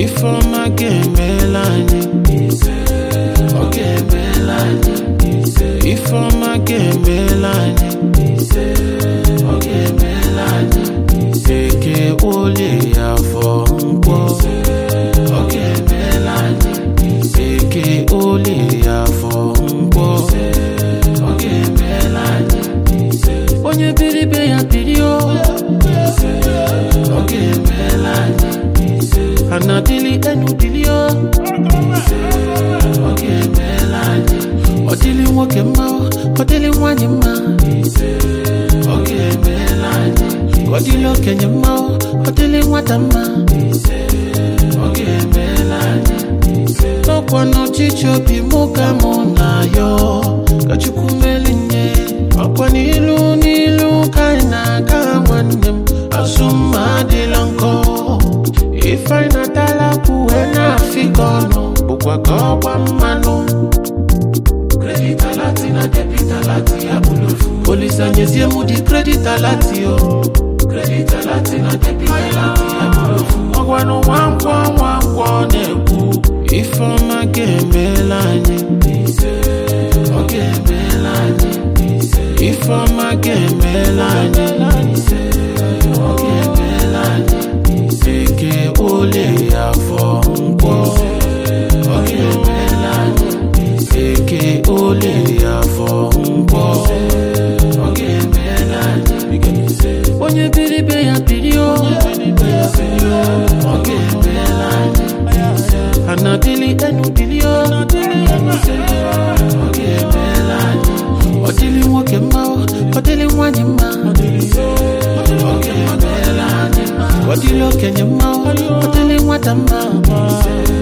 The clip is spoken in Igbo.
Ifeọma ga-emela anyị Ọ ga-emela anyị Ifeọma ga-emela anyị Ọ ga-emela anyị Eke olie afọ nkwọ Ọ ga-emela anyị Eke olie afọ nkwọ Ọ ga-emela anyị Onye biri be ya biri o Ọ ga-emela anyị Anadili enu dili o Ọ ga-emela anyị Ọ dịlị nwoke mma o, ọ dịlị nwanyị mma Ọ ga-emela anyị Ọ dịlị okenye mma o, ọ dịlị nwata mma Ọ ga-emela anyị N'ọkwa n'ọchịchị obi mụ ka mụ na-ayọ Ka Chukwu meli nye Ọkwa n'ilu n'ilu ka anyị na-aga nwanne m Azụ mma adịla nkọ Ife anyị na-atala kwuwe na-afịka ọnụ Bụkwa ka ọgba mmanụ Credit alati na debit alati ya bụlofu Olisa nyezie mụ di credit alati o Credit alati na debit alati ya bụlofu Ọgwanụ nwankwọ nwankwọ na-ekwu Ifeọma ga-emela anyị Ọ ga-emela anyị Ifeọma ga-emela anyị Ọ ga-emela anyị Eke ole afọ nkwọ Ọ ga-emela anyị Eke ole afọ nkwọ Ọ ga-emela anyị Onye biri be ya biri o Ọ ga-emela anyị Anadili enu dili o Ọ ga-emela anyị Ọ dịlị nwoke mma o Ọ dịlị nwanyị mma Ọ ga-emela anyị Ọ dịlị okenye mma o Ọ dịlị nwata mma